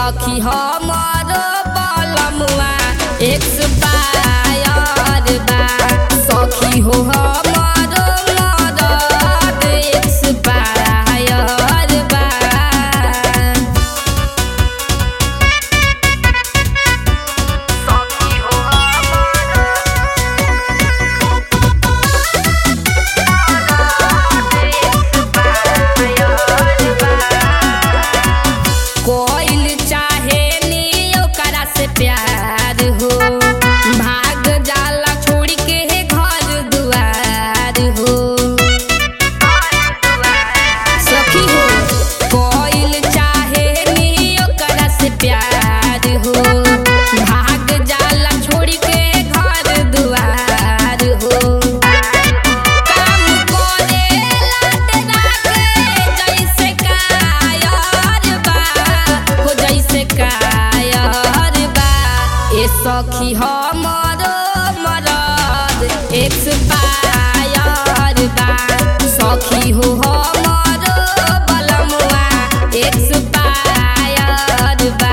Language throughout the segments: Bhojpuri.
सखी हमर बलमुआ एक्सपायर बा सखी हो हमर मदद एक्सपायर बा कोइल चाहे नी ओकरा से प्यार हो भाग जाला छोड़ के घर दुआर हो सखी हो कोइल चाहे नी ओकरा से प्यार हो भाग जाला छोड़ के घर दुआर हो काम करेला तेरा के जैसे कायर बा हो जैसे कायर बा ए सखी हमर मरद एक्सपायर बा सखी हो हमर बलमुआ एक्सपायर बा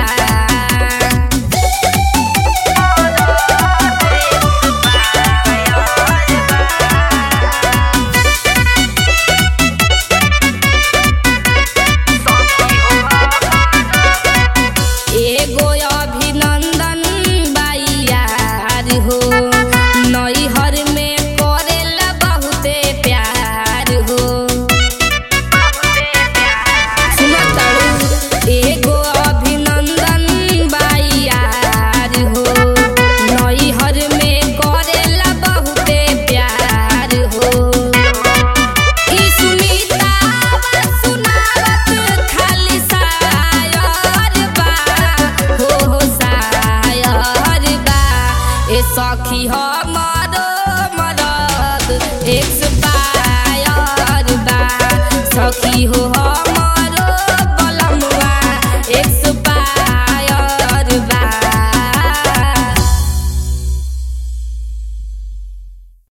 एगो अभिनंदन बाइयार हो नैहर में करेला बहुते प्यार हो सुनो तारू, एगो अभिनंदन बाइयार हो नैहर में करेला बहुते प्यार हो ई सुमिता सुनावत खाली सायर बा हो हो सायर बा ए सखी हम